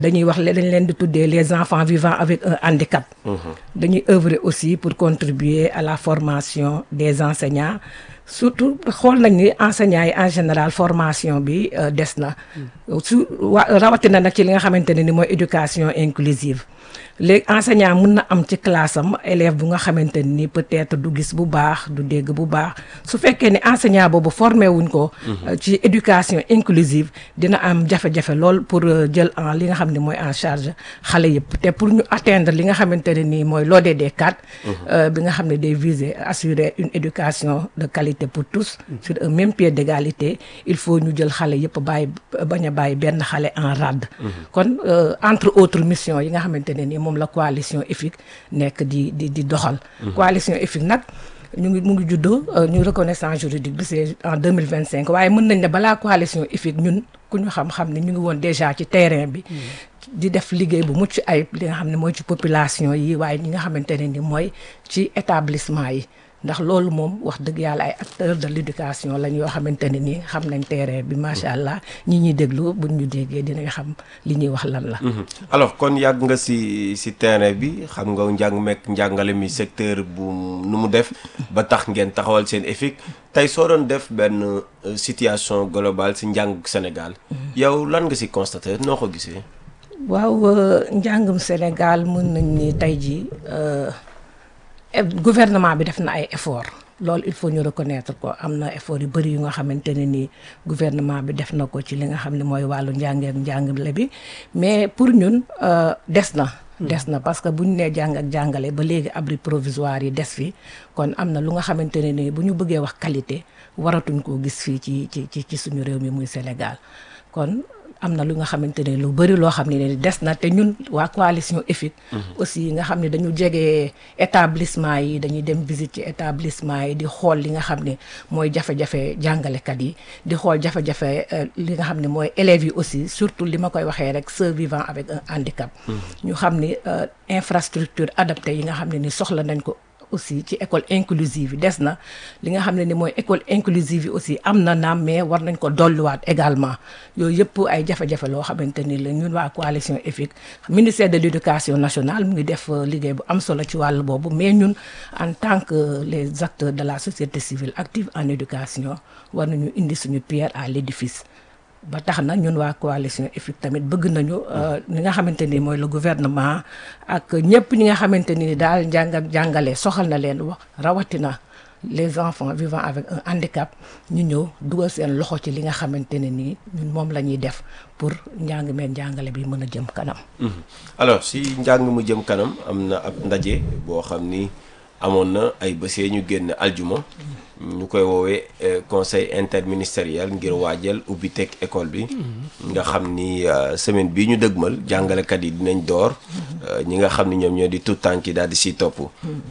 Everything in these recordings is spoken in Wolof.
dañuy wax dañ leen di tuddee les enfants vivant avec un handicap. dañuy œuvrer aussi pour contribuer à la formation des enseignants surtout xool nañ ni enseignants yi en général formation bi des na. su wa rawatina nag ci li nga xamante ne ni mooy éducation inclusive. léegi enseignant mun na am ci classe am élève bu nga xamante ni peut-être du gis bu baax du dégg bu baax su fekkee ne enseignant boobu formé wuñ ko. ci éducation inclusive dina am jafe-jafe lool pour jël en li nga xam ne mooy en charge xale yëpp te pour ñu atteindre li nga xamante ne nii mooy l'ODD 4. bi nga xam ne day viser assurer une éducation de qualité pour tous. sur un même pied d'égalité il faut ñu jël xale yëpp bàyyi bañ a bàyyi benn xale en rade. kon entre autres missions yi nga xamante ne nii moom la coalition EFIC nekk di di di doxal. coalition EFIC nag ñu ngi mu ngi juddoo ñu reconnaissance juridique bi c'est en deux mille vingt cinq waaye mën nañ ne balaa coalition EFIC ñun ku ñu xam-xam ne ñu ngi woon déjà ci terrain bi. di def liggéey bu mucc ayib li nga xam ne mooy ci population yi waaye ñi nga xamante ne ni mooy ci établissement yi. ndax loolu moom wax dëgg yàlla ay acteurs de l'éducation lañ yoo xamante ne nii xam nañ terrain bi macha allah ñi ñuy déglu buñ ñu déggee dinañ xam li ñuy wax lan la. alors kon yàgg nga ci ci terrain bi xam nga njàng mekk njàngale mi secteur bu nu mu def ba tax ngeen taxawal seen EFIC tey soo doon def benn situation globale ci njàng Sénégal. yow lan nga ci constater noo ko gisee. waaw njàngum Sénégal mën nañ ni tey jii. gouvernement bi def na ay effort loolu il faut ñu reconnaître ko am na effort yu bëri yu nga xamante ne ni gouvernement bi def na ko ci li nga xam ne mooy wàllu njàngeek njàngale bi mais pour ñun des na des na parce que bu ñu nee jàng ak jàngale ba léegi abri provisoire yi des fi kon am na lu nga xamante ne ni bu ñu bëggee wax qualité waratuñ koo gis fii ci ci ci ci suñu réew mi muy Sénégal kon am na lu nga xamante ne lu bëri loo xam ne ne des na te ñun waa coalition EFIC aussi nga xam ne dañu jege établissement yi dañuy dem visite ci établissement yi di xool li nga xam ne mooy jafe-jafe jàngalekat yi di xool jafe-jafe li nga xam ne mooy élèves yi aussi surtout li ma koy waxee rek ceux vivant avec un handicap ñu xam ni infrastructure adaptée yi nga xam ne ni soxla nañ ko aussi ci école inclusive yi des na li nga xam ne ni mooy école inclusive yi aussi am na naam mais war nañ ko dolliwaat également yooyu yëpp ay jafe-jafe loo xamante ni la ñun waa coalition EFIC ministère de l'éducation nationale mu ngi def liggéey bu am solo ci wàll boobu mais ñun en tant que les acteurs de la société civile active en éducation war nañu indi suñu pierre à l'édifice ba tax na ñun waa coalition EFIC tamit bëgg nañu li nga xamante ni mooy le gouvernement ak ñëpp ñi nga xamante ni daal njàng ak jàngale soxal na leen wax rawatina les enfants vivant avec un handicap ñu ñëw dugal seen loxo ci li nga xamante ne nii ñun moom la ñuy def pour njàng meen njàngale bi mën a jëm kanam. alors si njàng mu jëm kanam am na ab ndaje boo xam ni amoon na ay bësee ñu génn aljuma. ñu koy woowee conseil interministériel ngir waajal ubbi teg école bi nga xam ni semaine bii ñu dëgmal jàngalekat yi dinañ door ñi nga xam ni ñoom ñoo di tout tànk yi daal di siy topp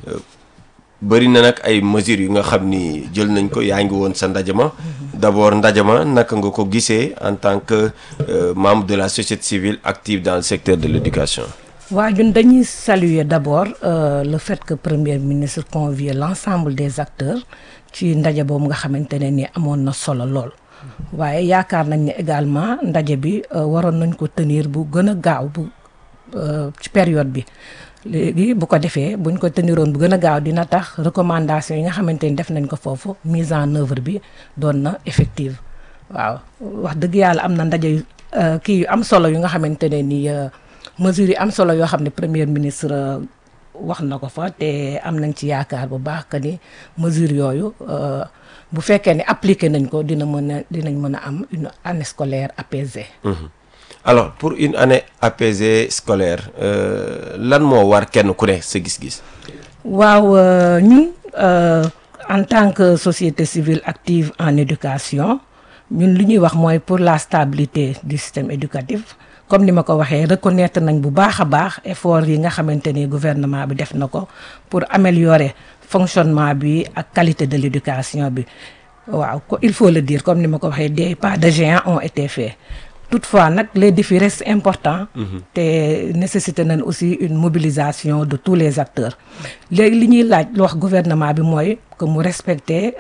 bëri na nag ay mesures yu nga xam ni jël nañ ko yaa ngi woon sa ndajama d'abord ndajama naka nga ko gisee en tant que membre de la société civile active dans le secteur de l'éducation waaw ñun dañuy saluer d'abord le fait que premier ministre convie l'ensemble des acteurs ci ndaje boobu nga xamante ne ni amoon na solo lool waaye yaakaar nañ ne également ndaje bi waroon nañ ko tenir bu gën a gaaw bu ci période bi léegi bu ko defee buñ ko teniroon bu gën a gaaw dina tax recommandation yi nga xamante ni def nañ ko foofu mise en œuvre bi doon na effective waaw wax dëgg yàlla am na ndaje kii yu am solo yu nga xamante ne ni mesures yi am solo yoo xam ne premier ministre wax na ko fa te am nañ ci yaakaar bu baax que ni mesures yooyu bu fekkee ne appliqué nañ ko dina mën a dinañ mën a am une année scolaire apaisée. alors pour une année apaisée scolaire lan moo war kenn ku ne sa gis-gis. waaw ñun en tant que société civile active en éducation ñun li ñuy wax mooy pour la stabilité du système éducatif. comme ni ma ko waxee reconnaître nañ bu baax a baax effort yi nga xamante ni gouvernement bi def na ko pour améliorer fonctionnement bi ak qualité de l'éducation bi waaw il faut le dire comme ni ma ko waxee des pas de géant ont été faits toutefois nag les défis restent importants te nécessité nañ aussi une mobilisation de tous les acteurs léegi li ñuy laaj lu wax gouvernement bi mooy que mu respecter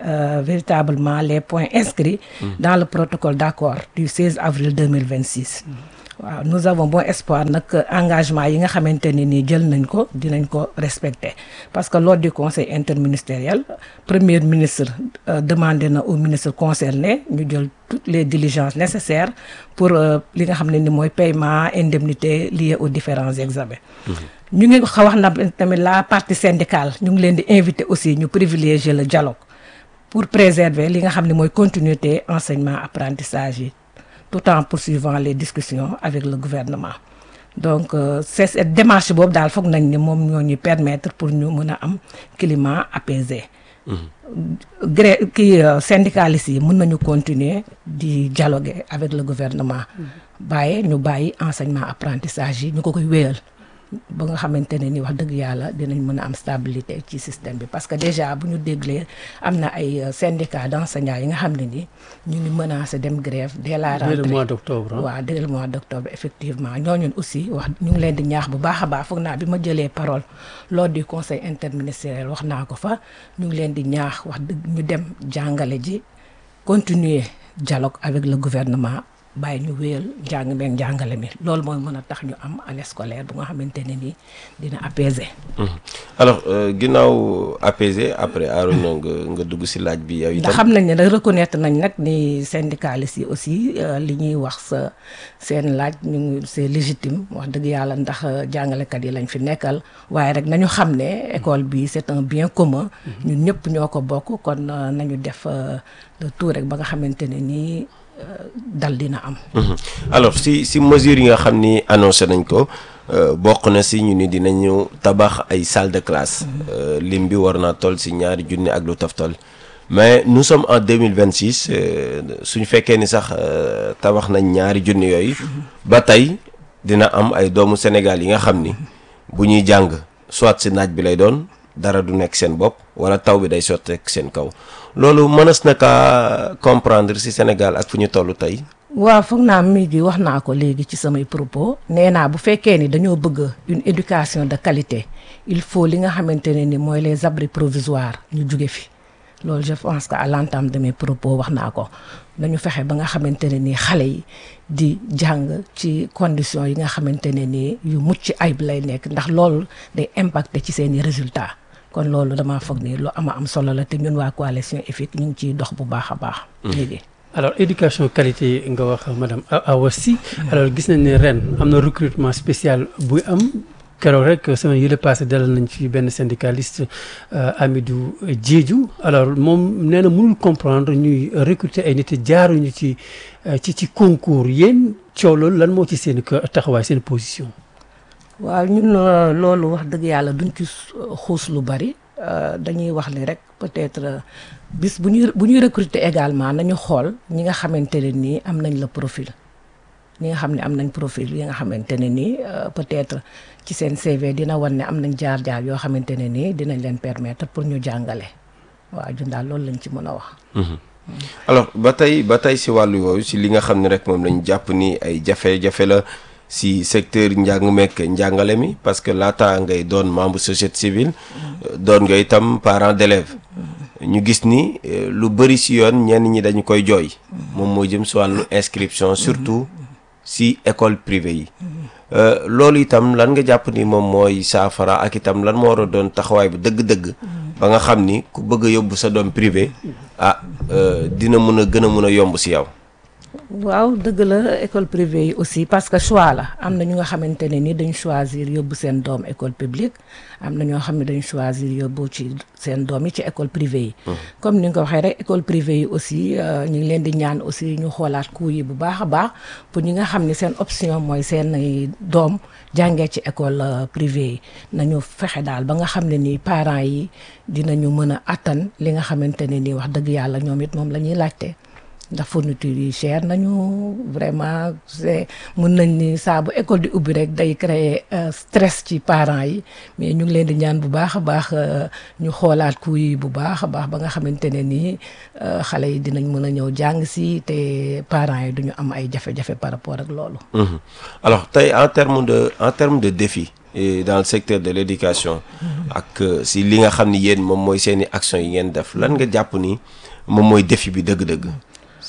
véritablement les points inscrits dans le protocole d'accord du 16 avril 2026 waaw nous avons bon espoir nag engagement yi nga xamante ne nii jël nañ ko dinañ ko respecter parce que lors du conseil interministériel premier ministre euh, demandé na au ministre concerné ñu jël toutes les diligences nécessaires pour li nga xam ne ni mooy paiement indemnité liée aux différents examens ñu ngi xa wax na tamit la partie syndicale ñu ngi leen di inviter aussi ñu privilégier le dialogue pour préserver li nga xam ne mooy continuité enseignement apprentissage yi tout en poursuivant les discussions avec le gouvernement donc euh, c'est cette démarche boobu daal foog nañ ni moom ñoo ñu permettre pour ñu mën a am climat apaisé gré kii syndicalistes yi mën nañu continuer di dialoguer avec le gouvernement bàyyi ñu bàyyi enseignement apprentissage yi ñu ko koy wéyal ba nga xamante ne ni wax dëgg yàlla dinañ mën a am stabilité ci système bi parce que déjà bu ñu déglee am na ay syndicats d'enseignants yi nga xam ne ni ñu ngi menacé dem grève dès la rentrée dès le mois d'octobre waaw dès le mois d'octobre effectivement ñooñu aussi wax ñu ngi leen di ñaax bu baax a baax foog naa bi ma jëlee parole lors du conseil interministériel wax naa ko fa ñu ngi leen di ñaax wax dëgg ñu dem jàngale ji continuer dialogue avec le gouvernement bàyyi ñu wéyal njàng meeg njàngale mi loolu mooy mën a tax ñu am année scolaire bu nga xamante ne nii dina apaiser. alors ginnaaw apaiser après Arona nga nga dugg ci laaj bi yow itam. ndax xam nañ ne nag reconnaître nañ nag ni syndicalistes yi aussi li ñuy wax sa seen laaj ñu ngi c'est légitime wax dëgg yàlla ndax jàngalekat yi lañ fi nekkal waaye rek nañu xam ne école bi c'est un bien commun. ñun ñëpp ñoo ko bokk kon nañu def le tout rek ba nga xamante ne nii. dal dina am. alors si si mesures yi nga xam ni annoncé nañ ko bokk na si ñu ni dinañu tabax ay salle de classe. lim bi war naa toll si ñaari junni ak lu toftal mais nous sommes en deux mille vingt six suñu fekkee ni sax tabax nañ ñaari junni yooyu. ba tey dina am ay doomu Sénégal yi nga xam ni bu ñuy jàng soit si naaj bi lay doon dara du nekk seen bopp wala taw bi day sotteek seen kaw. loolu mënees na kaa comprendre ci Sénégal ak fu ñu toll tey. waaw foog naa mi gi wax naa ko léegi ci samay propos nee naa bu fekkee ni dañoo bëgg une éducation de qualité il faut li nga xamante ne ni mooy les abris provisoires ñu jóge fi loolu je pense que à l'entame de mes propos wax naa ko nañu fexe ba nga xamante ne ni xale yi di jàng ci conditions yi nga xamante ne ni yu mucc ayib lay nekk ndax loolu day impacter ci seeni résultats. kon loolu damaa foog ni lu ama am solo la te ñun waa coalition EFIC ñu ngi ciy dox bu baax a baax. léegi. alors éducation qualité nga wax madame Awa Sy alors gis nañ ne ren am na recrutement spécial buy am keroog rek semaine yële passé dalal nañ fi benn syndicaliste Amidou Diédhiou alors moom nee na mënul comprendre ñuy recruter ay nit jaaruñu ci ci ci concours yéen coow loolu lan moo ci seen taxawaay seen position. waaw ñun loolu wax dëgg yàlla duñ ci xuus lu bari dañuy wax ni rek peut-être bis bu ñuy bu ñuy recruter également nañu xool ñi nga xamante ne nii am nañ la profil ñi nga xam ne am nañ profil yi nga xamante ne nii peut-être ci seen CV dina wan ne am nañ jaar-jaar yoo xamante ne nii dinañ leen permettre pour ñu jàngale waaw ñun daal loolu lañ ci mën a wax. alors ba tey ba tey si wàllu yooyu si li nga xam ne rek moom lañ jàpp ni ay jafe-jafe la. si secteur njàng mekk njàngale mi parce que laata ngay doon membre société civile doon nga itam parent d'élève ñu gis ni lu bëri si yoon ñenn ñi dañu koy jooy moom moo jëm si wàllu inscription surtout si école privée yi loolu itam lan nga jàpp ni moom mooy saafara ak itam lan moo war a doon taxawaay bu dëgg-dëgg ba nga xam ni ku bëgg a yóbbu sa doom privé ah dina mun a gën a mun a yomb si yow waaw dëgg la école privée yi aussi parce que choix la am na ñu nga xamante ne ni dañ choisir yóbbu seen doom école publique am na ñoo xam ne dañ choisir yóbbu ci seen doom yi ci école privée yi comme ni nga ko waxee rek école privée yi aussi ñu ngi leen di ñaan aussi ñu xoolaat coût yi bu baax a baax pour ñi nga xam ne seen option mooy seen doom jàngee ci école privée yi nañu fexe daal ba nga xam ne nii parents yi dinañu mën a attan li nga xamante ne nii wax dëgg yàlla ñoom it moom la ñuy laajte ndax fourniture yi cher nañu vraiment c'est mën nañ ni saa bu école di ubbi rek day créer stress ci parents yi mais ñu ngi leen di ñaan bu baax a baax ñu xoolaat coût yi bu baax a baax ba nga xamante ne nii xale yi dinañ mën a ñëw jàng si te parents yi duñu am ay jafe-jafe par rapport ak loolu. alors tey en terme de en terme de défi et dans le secteur de l'éducation ak si li nga xam ni yéen moom mooy seeni action yi ngeen def lan nga jàpp ni moom mooy défi bi dëgg-dëgg.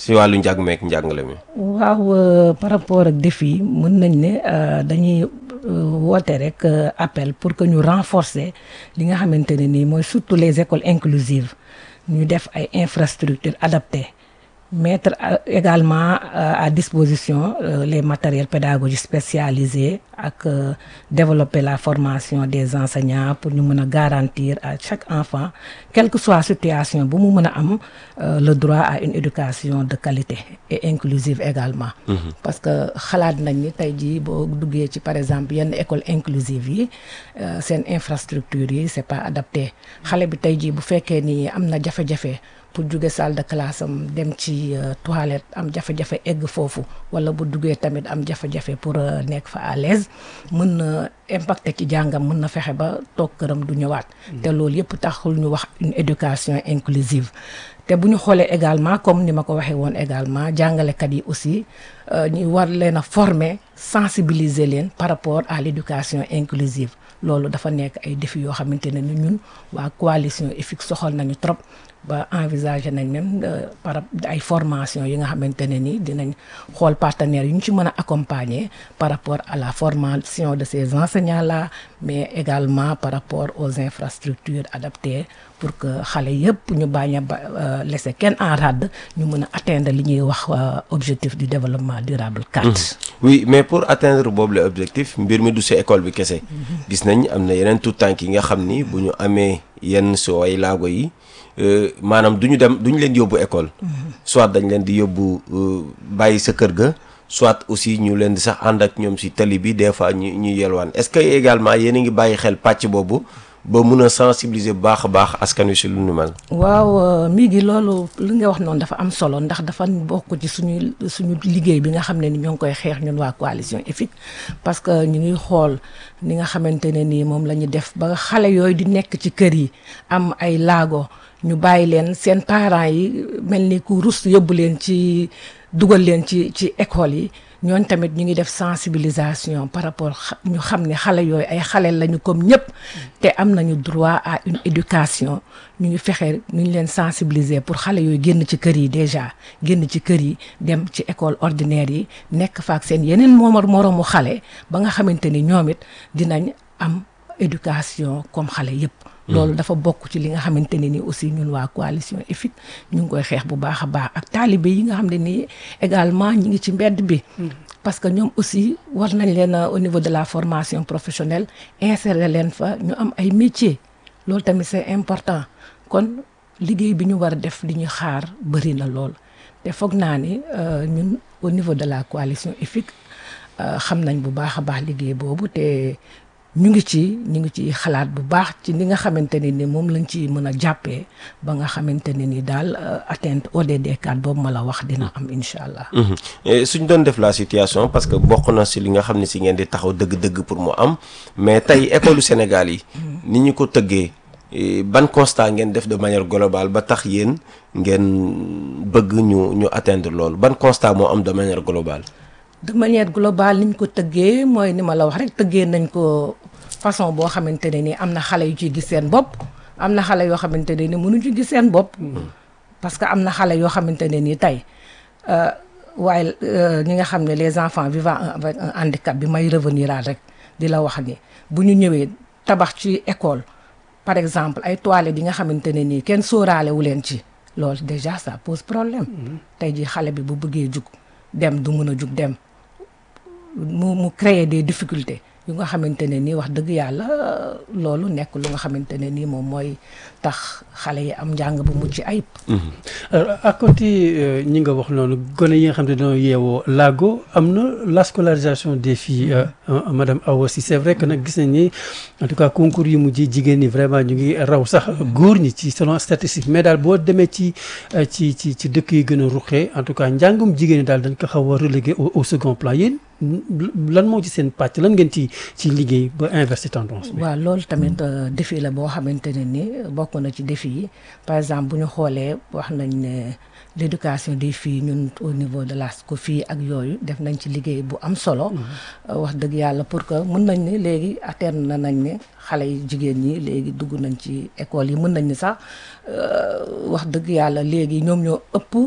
si wàllu njàng meek njàngale mi. waaw par rapport ak défi yi mën nañ ne dañuy woote rek appel pour que ñu renforcer li nga xamante ne nii mooy surtout les écoles inclusives ñu def ay infrastructures adaptées mettre également à disposition les matériels pédagogiques spécialisés ak développer la formation des enseignants pour ñu mën a garantir à chaque enfant quelle que soit situation bu mu mën a am le droit à une éducation de qualité et inclusive également parce que xalaat nañ ni tey jii boo duggee ci par exemple yenn école inclusive yi seen infrastructure yi c'est pas adapté xale bi tey jii bu fekkee ni am na jafe-jafe pour jóge salle de classe am dem ci toilette am jafe-jafe egg foofu wala bu duggee tamit am jafe-jafe pour nekk fa à l'aise mën na impacter ci jàngam mën na fexe ba toog këram du ñëwaat te loolu yëpp taxul ñu wax une éducation inclusive te bu ñu xoolee également comme ni ma ko waxee woon également jàngalekat yi aussi ñu war leen a former sensibiliser leen par rapport à l'éducation inclusive loolu dafa nekk ay défis yoo xamante ne ni ñun waa coalition EFIC soxal nañu trop ba envisager nañ même par ay formation yi nga xamante ne ni dinañ xool partenaires yu ñu ci mën a accompagner par rapport à la formation de ces enseignants là mais également par rapport aux infrastructures adaptées pour que xale yëpp ñu bañ a laisser kenn en rade ñu mën a atteindre li ñuy wax objectif du développement durable 4. oui mais pour atteindre boobu le objectif mbir mi du si école bi kese. gis nañ am na yeneen tout tànk yi nga xam ni bu ñu amee yenn soo ay laago yi. maanaam du ñu dem du ñu leen yóbbu école. soit dañ leen di yóbbu bàyyi sa kër ga. soit aussi ñu leen di sax ànd ak ñoom si tali bi des fois ñu ñu yelwaan est-ce que également yéen a ngi bàyyi xel pàcc boobu ba mun a sensibiliser bu baax a baax askan wi si lu nu mel. waaw mi ngi loolu li nga wax noonu dafa am solo ndax dafa bokk ci suñu suñu liggéey bi nga xam ne ni ñoo ngi koy xeex ñun waa coalition EFIC parce que ñu ngi xool ni nga xamante ne nii moom la ñu def ba xale yooyu di nekk ci kër yi am ay laago. ñu bàyyi leen seen parents yi mel ni ku rus yóbbu leen ci dugal leen ci ci école yi ñooñ tamit ñu ngi def sensibilisation par rapport ñu xam ne xale yooyu ay xale lañu comme ñëpp te am nañu droit à une éducation ñu ngi fexe ñu leen sensibiliser pour xale yooyu génn ci kër yi déjà génn ci kër yi dem ci école ordinaire yi nekk fa ak seen yeneen moomar moroomu xale ba nga xamante ni ñoom it dinañ am éducation comme xale yëpp loolu dafa bokk ci li nga xamante ne ni aussi ñun waa coalition EFIC ñu ngi koy xeex bu baax a baax ak taalibe yi nga xam ne nii également ñi ngi ci mbedd bi parce que ñoom aussi war nañ leen au niveau de la formation professionnelle insérer leen fa ñu am ay métiers loolu tamit c'est important kon liggéey bi ñu war a def li ñu xaar bëri na lool te foog naa ni ñun au niveau de la coalition EFIC xam nañ bu baax a baax liggéey boobu te ñu ngi ci ñu ngi ci xalaat bu baax ci ni nga xamante ne ni moom lañ ci mën a jàppee ba nga xamante ne ni daal atteinte ODD 4 boobu ma la wax dina am incha allah. suñ doon def la situation parce que bokk na si li nga xam ne si ngeen di taxaw dëgg-dëgg pour mu am mais tey école Sénégal yi. ni ñu ko tëggee ban constat ngeen def de manière globale ba tax yéen ngeen bëgg ñu ñu atteindre loolu ban constat moo am de manière globale. de manière globale niñ ko tëggee mooy ni ma la wax rek tëggee nañ ko façon boo xamante ne ni am na xale yu ciy gis seen bopp am na xale yoo xamante ne ni mënuñu ci gis seen bopp. parce que am na xale yoo xamante ne ni tey waaye ñi nga xam ne les enfants vivant avec un handicap bi may revenir rek di la wax ni bu ñu ñëwee tabax ci école par exemple ay toilettes yi nga xamante ne nii kenn sóoraale wu leen ci loolu déjà ça pose problème. tey jii xale bi bu bëggee jug dem du mën a jug dem. mu mu créer des difficultés yu nga xamante ne nii wax dëgg yàlla loolu nekk lu nga xamante ne nii moom mooy tax xale yi am njàng bu mucc ayib. alors à côté ñi nga wax noonu gone yi nga xam ne dañoo yeewoo laago am na la scolarisation des filles madame Awa Sy c'est vrai que nag gis nañ ni en tout cas concours yi mujj jigéen ñi vraiment ñu ngi raw sax góor ñi ci selon statistique mais daal boo demee ci ci ci ci dëkk yi gën a ruqee en tout cas njàngum jigéen ñi daal dañ ko xaw a relégué au second plan yéen lan moo ci seen pàcc lan ngeen ci ci liggéey ba inverser tendance bi. waaw loolu tamit défi la boo xamante ne ni bokk na ci défi yi par exemple bu ñu xoolee wax nañ ne l'éducation des filles ñun au niveau de la SCOFI ak yooyu def nañ ci liggéey bu am solo. wax dëgg yàlla pour que mën nañ ne léegi atteindre na nañ ne xale yi jigéen ñi léegi dugg nañ ci école yi mën nañ ni sax wax dëgg yàlla léegi ñoom ñoo ëpp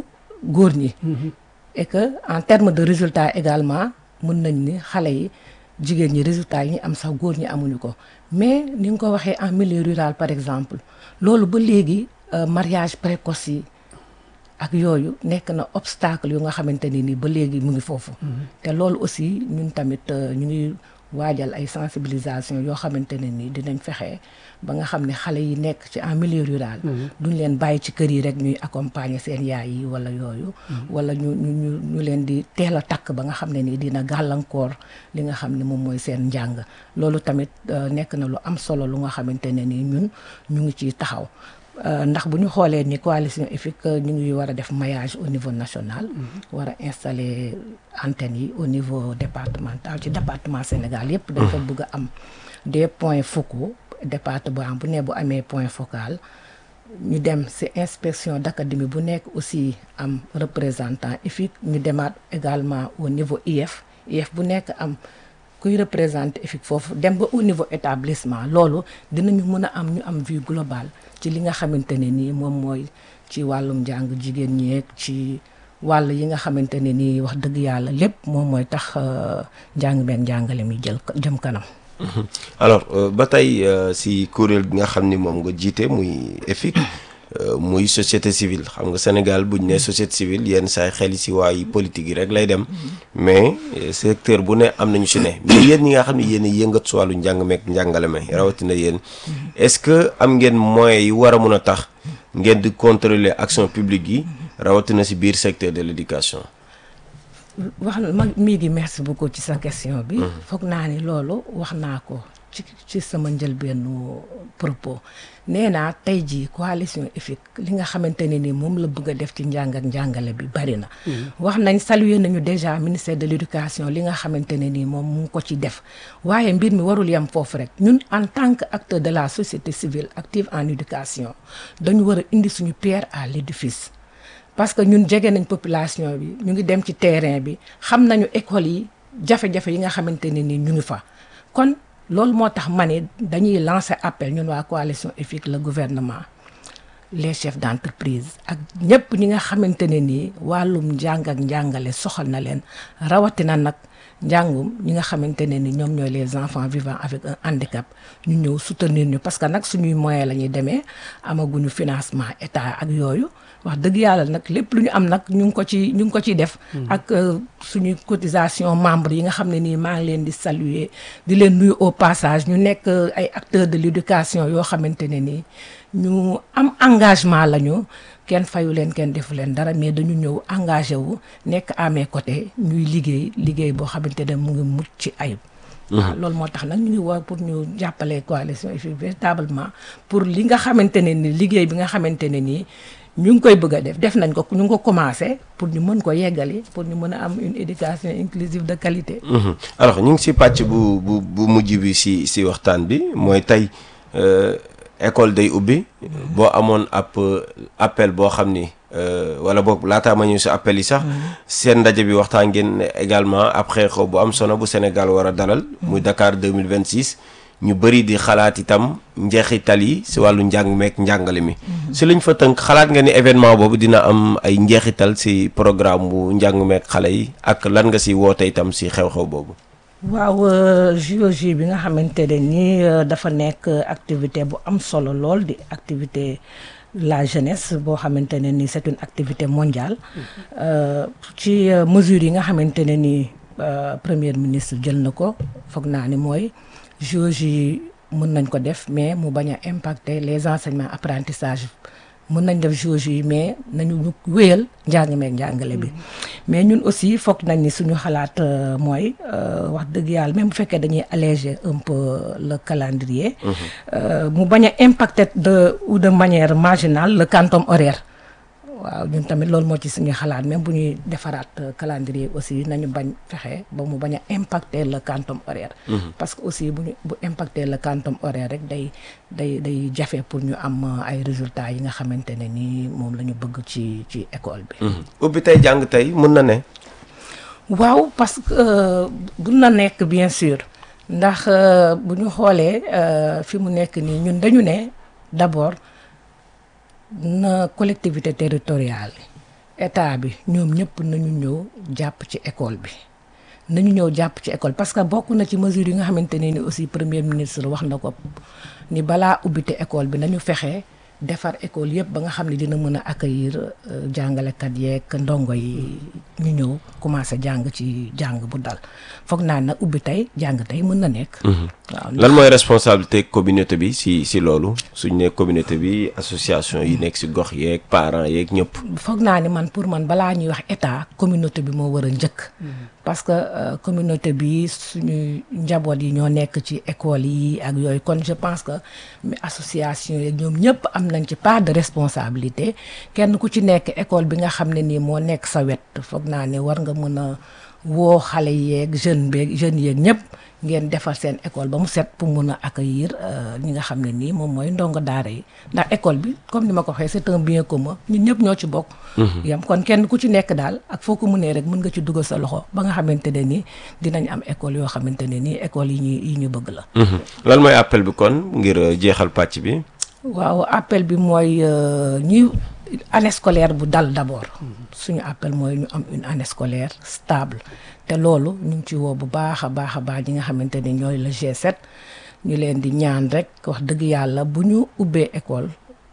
góor ñi et que en termes de résultats également mën nañ ni xale yi jigéen ñi résultats yi ñu am sax góor ñi amuñu ko mais ni nga ko waxee en milieu rural par exemple loolu ba léegi euh, mariage précoce yi ak yooyu nekk na obstacle yu nga xamante ni nii ba léegi mu ngi foofu te loolu aussi ñun tamit euh, ñu ngi waajal ay sensibilisation yoo xamante ne nii dinañ fexe ba nga xam ne xale yi nekk ci en milieu rural duñ leen bàyyi ci kër yi rek ñuy accompagner seen yaay yi wala yooyu wala ñu ñu ñu ñu leen di teel a takk ba nga xam ne nii dina gàllankoor li nga xam ne moom mooy seen njàng loolu tamit euh, nekk na lu am solo lu nga xamante ne nii ñun ñu ngi ciy taxaw Euh, ndax bu ñu xoolee ni coalition EFIC ñu ngi war a def maillage au niveau national war a installer antennes yi au niveau départemental ci département Sénégal yépp dafa bëgg a am des points focaux département bu ne bu amee point focal ñu dem ci inspection d'académie bu nekk aussi am représentant EFIC ñu demaat également au niveau IF IF bu nekk am kuy représenter EFIC foofu dem ba au niveau établissement loolu dinañu mën a am ñu am vue globale ci li nga xamante ne nii moom mooy ci wàllum njàng jigéen ñeeg ci wàll yi nga xamante ne nii wax dëgg yàlla lépp moom mooy tax njàng meeg njàngale mi jël jëm kanam. alors euh, ba tey euh, si kuréel bi nga xam ni moom nga jiite muy EFIC euh, muy société civile xam nga Sénégal buñ ne société civile yenn saay xel yi si waayi politique yi rek lay dem mais secteur bu ne am nañu si ne mais yéen ñi nga xam ne yéen a yëngat si wàllu njàng meeg njàngale me rawatina yéen est-ce que am ngeen moyens yi war a mun a tax ngeen di contrôler action publique yi rawatina si biir secteur de l'éducation wax ma mii di merci beaucoup ci sa question bi foog naa ni loolu wax naa ko ci ci sama njëlbeenu propos nee naa tey jii coalition EFIC li nga xamante ne ni moom la bëgg a def ci njàng ak njàngale bi bari na wax nañ saluer nañu déjà ministère de l'éducation li nga xamante ne nii moom mu ngi ko ci def waaye mbir mi warul yem foofu rek ñun en tant que acteur de la société civile active en éducation dañu war a indi suñu pierre à l'édifice parce que ñun jege nañ population bi ñu ngi dem ci terrain bi xam nañu école yi jafe-jafe yi nga xamante ne ni ñu ngi fa kon loolu moo tax ma ne dañuy lancer appel ñun waa coalition EFIC le gouvernement les chefs d'entreprise ak ñëpp ñi nga xamante ne nii wàllum njàng ak njàngale soxal na leen rawatina nag njàngum ñi nga xamante ne ni ñoom ñooy les enfants vivant avec un handicap ñu ñëw soutenir ñu parce que nag suñuy moyen la ñuy demee amaguñu financement état ak yooyu wax dëgg yàlla nag lépp lu ñu am nag ñu ngi ko ci ñu ngi ko ciy def. ak suñuy cotisation membres yi nga xam ne nii maa ngi leen di saluer di leen nuyu au passage ñu nekk ay acteurs de l'éducation yoo xamante ne nii ñu am engagement lañu kenn fayu leen kenn defu leen dara mais dañu ñëw engagé wu nekk à mes côtés ñuy liggéey liggéey boo xamante ne mu ngi mucc ci ayib. waaw loolu moo tax nag ñu ngi woo pour ñu jàppale coalition EFIC véritablement pour li nga xamante ne ni liggéey bi nga xamante ne nii. ñu ngi koy bëgg a def def nañ ko ñu ngi ko commencé pour ñu mën ko yeggali pour ñu mën a am une éducation inclusive de qualité. alors ñu ngi si pàcc bu bu bu mujj bi si si waxtaan bi mooy tey école day ubbi boo amoon ab appel boo xam ni wala boog laataa ma ñëw si appel yi sax seen ndaje bi waxtaan ngeen également après xew bu am solo bu Sénégal war a dalal muy Dakar 2026. ñu bëri di xalaat itam njeexital yi si wàllu njàng meek njàngale mi si lañ fa tënk xalaat nga ni événement boobu dina am ay njeexital si programme bu njàng meek xale yi ak lan nga si woote itam si xew-xew boobu waaw JOJ bi nga xamante ne nii dafa nekk activité bu am solo lool di activité la jeunesse boo xamante ne nii c'est une activité mondiale ci mesures yi nga xamante ne nii premier ministre jël na ko foog naa ni mooy JOJ yi mën nañ ko def mais mu bañ a impacter les enseignements apprentissage mën nañ def JOJ yi mais nañu ñu wéyal njàng meeg njàngale bi mais ñun aussi foog nañ ni suñu xalaat mooy wax dëgg yàlla même bu fekkee dañuy alléger un peu le calendrier mu bañ a impacter de ou de manière marginale le quantum horaire waaw ñun tamit loolu moo ci suñu xalaat même bu ñuy defaraat calendrier aussi nañu bañ fexe ba mu bañ a impacter le quantum horaire. parce que aussi bu ñu bu impacter le quantum horaire rek day day day jafe pour ñu am ay résultats yi nga xamante ne ni moom la ñu bëgg ci ci école bi. ubbi tey jàng tey mën na ne. waaw parce que mun na nekk bien sûr ndax bu ñu xoolee fi mu nekk nii ñun dañu ne d'abord. na collectivité territoriale état bi ñoom ñëpp nañu ñëw jàpp ci école bi nañu ñëw jàpp ci école parce que bokk na ci mesure yi nga xamante ne ni aussi premier ministre wax na ko ni balaa ubbite école bi nañu fexe defar école yëpp ba nga xam ne dina mën a accueillir euh, jàngalekat yeeg ndongo yi ñu ñëw commencé jàng ci jàng bu dal foog naa nag ubbi tey jàng tey mën na nekk. waaw lan mooy responsabilité communauté bi si si loolu suñ ne communauté bi association yi nekk si gox yeeg parents yeeg ñëpp. foog naa ni man pour man balaa ñuy wax état communauté bi moo war a njëkk. parce que euh, communauté bi suñu njaboot yi ñoo nekk ci école yi ak yooyu kon je pense que mais association yi ñoom ñëpp am nañ ci part de responsabilité kenn ku ci nekk école bi nga xam ne nii moo nekk sa wet foog naa ne war nga mën a woo xale yeeg jeune beeg jeunes yeeg ñëpp ngeen defar seen école ba mu set pour mun a accueillir euh, ñi nga xam ne nii moom mooy ndongo daara yi ndax école bi comme ni ma ko waxee c'est un bien commun ñun ñëpp ñoo ci bokk. yam kon kenn ku ci nekk daal ak foo ko mënee rek mën nga ci dugal sa loxo ba nga xamante ne nii dinañ am école yoo xamante ne nii école yi ñu yi ñu bëgg la. lan mooy appel bi kon ngir euh, jeexal pàcc bi. waaw appel bi mooy ñuy année scolaire bu dal d'abord suñu appel mooy ñu am une année scolaire stable te loolu ñu ngi ci woo bu baax a baax a baax ñi nga xamante ne ñooy le G7 ñu leen di ñaan rek wax dëgg yàlla bu ñu ubbee école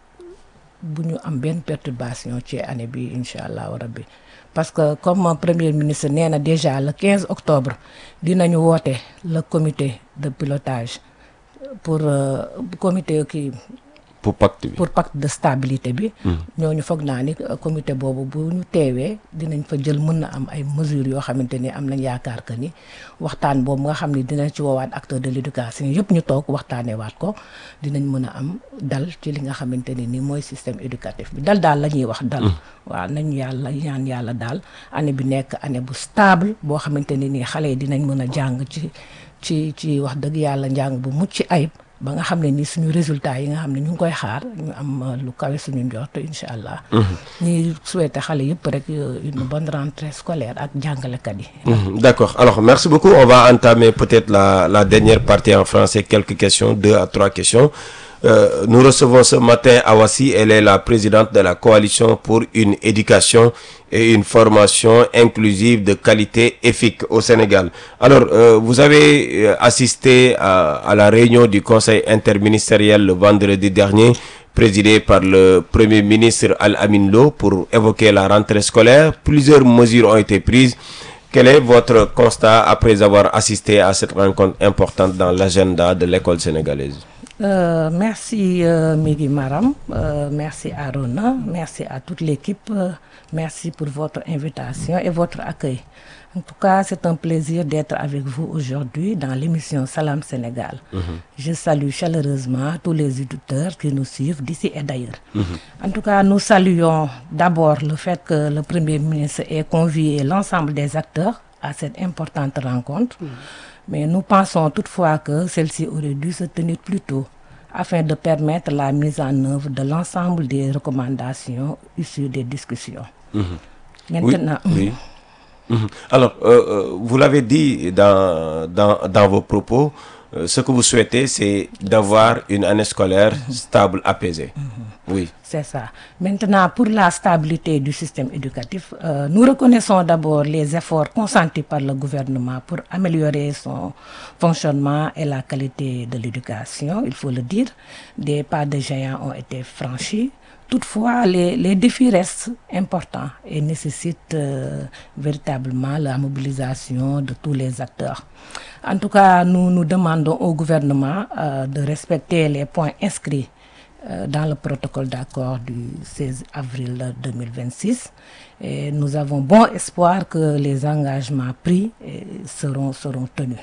bu ñu am benn perturbation ci année bi incha allahu rabbi parce que comme premier ministre nee na déjà le 15 octobre dinañu woote le comité de pilotage pour euh, comité kii pour pacte bi. pour pacte de stabilité bi. ñooñu foog naa ni euh, comité boobu bu ñu teewee dinañ fa jël mën na am ay mesures yoo xamante ni am nañ yaakaar que ni waxtaan boobu nga xam ne dinañ ci woowaat acteur de l'éducation yëpp ñu toog waxtaanee waat ko dinañ mën a am dal ci li nga xamante ne ni mooy système éducatif bi dal daal la ñuy wax dal. waaw nañu yàlla ñaan yàlla daal année bi nekk année bu stable boo xamante ne ni xale yi dinañ mën a jàng ci ci ci wax dëgg yàlla njàng bu mucc ayib. ba nga xam ne ni suñu résultat yi nga xam ne ñu ngi koy xaar ñu am lu kawe suñu njort incha allah. ñuy souhaité xale yëpp rek une bonne rentrée scolaire ak jàngalekat yi. D'accord. Alors, merci beaucoup. On va entamer peut-être la, la dernière partie en français. Quelques questions, deux à trois questions. Euh, nous recevons ce matin Awassi. Elle est la présidente de la coalition pour une éducation et une formation inclusive de qualité EFIC au Sénégal. Alors, euh, vous avez euh, assisté à, à la réunion du Conseil interministériel le vendredi dernier présidé par le Premier ministre Al-Amin Lo pour évoquer la rentrée scolaire. Plusieurs mesures ont été prises. Quel est votre constat après avoir assisté à cette rencontre importante dans l'agenda de l'école sénégalaise Euh, merci euh, Migui Maram, euh, merci Arona, merci à toute l'équipe, euh, merci pour votre invitation et votre accueil. En tout cas, c'est un plaisir d'être avec vous aujourd'hui dans l'émission Salam Sénégal. Je salue chaleureusement tous les auditeurs qui nous suivent d'ici et d'ailleurs. En tout cas, nous saluons d'abord le fait que le Premier ministre ait convié l'ensemble des acteurs à cette importante rencontre. Mais nous pensons toutefois que celle-ci aurait dû se tenir plus tôt afin de permettre la mise en œuvre de l'ensemble des recommandations issues des discussions. Maintenant, Oui. oui. Mhm. Alors, euh, euh, vous l'avez dit dans, dans, dans vos propos, euh, ce que vous souhaitez, c'est d'avoir une année scolaire stable, apaisée. Oui. C'est ça. Maintenant, pour la stabilité du système éducatif, euh, nous reconnaissons d'abord les efforts consentis par le gouvernement pour améliorer son fonctionnement et la qualité de l'éducation, il faut le dire. Des pas de géants ont été franchis. Toutefois, les, les défis restent importants et nécessitent euh, véritablement la mobilisation de tous les acteurs. En tout cas, nous nous demandons au gouvernement euh, de respecter les points inscrits euh, dans le protocole d'accord du 16 avril 2026. Et nous avons bon espoir que les engagements pris eh, seront, seront tenus.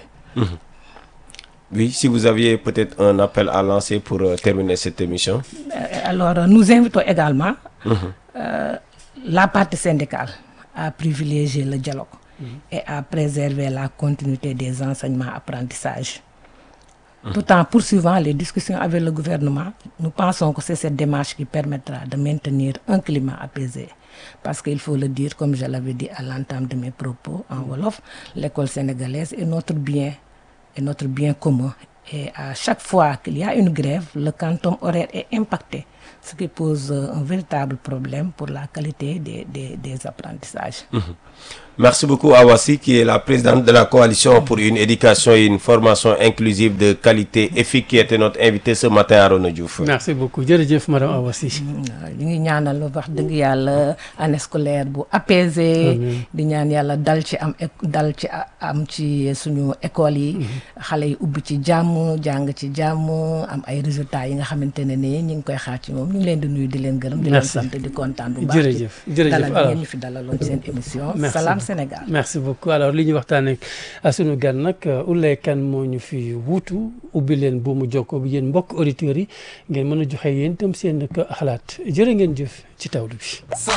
Oui, si vous aviez peut-être un appel à lancer pour euh, terminer cette émission. Euh, Alors, nous invitons également euh, la partie syndicale à privilégier le dialogue et à préserver la continuité des enseignements-apprentissages. Tout en poursuivant les discussions avec le gouvernement, nous pensons que c'est cette démarche qui permettra de maintenir un climat apaisé. Parce qu'il faut le dire, comme je l'avais dit à l'entame de mes propos en Wolof, l'école sénégalaise est notre bien, est notre bien commun. Et à chaque fois qu'il y a une grève, le canton horaire est impacté ce qui pose euh, un véritable problème pour la qualité des des des apprentissages. Merci beaucoup Awasi qui est la présidente de la coalition pour une éducation et une formation inclusive de qualité EFIC qui était notre invité ce matin Arona Diouf. merci beaucoup jërëjëf madame Awa Sy. waaw ñu ngi ñaanal wax dëgg yàlla année scolaire bu apaisé di ñaan yàlla dal ci am éc- dal ci a- am ci suñu école yi xale yi ubbi ci jàmm jàng ci jàmm am ay résultats yi nga xamante ne ni ñu ngi koy xaar ci moom ñu ngi leen di nuyu di leen gërëm di leen Merci. sant di kontaan bu baax Jërëjëf, jërëjëf. dalal Alors. ngeen ñu fi dalaloon seen émission Merci Salam beaucoup. Sénégal merci beaucoup alors li ñu waxtaanee ak sunu gan nag Ouleye Kane moo ñu fi wuutu ubbi leen buumu jokkoo bi yéen mbokk auditeurs yi ngeen mën a joxe yéen itam seen xalaat jërë ngeen jëf ci tawlu bi.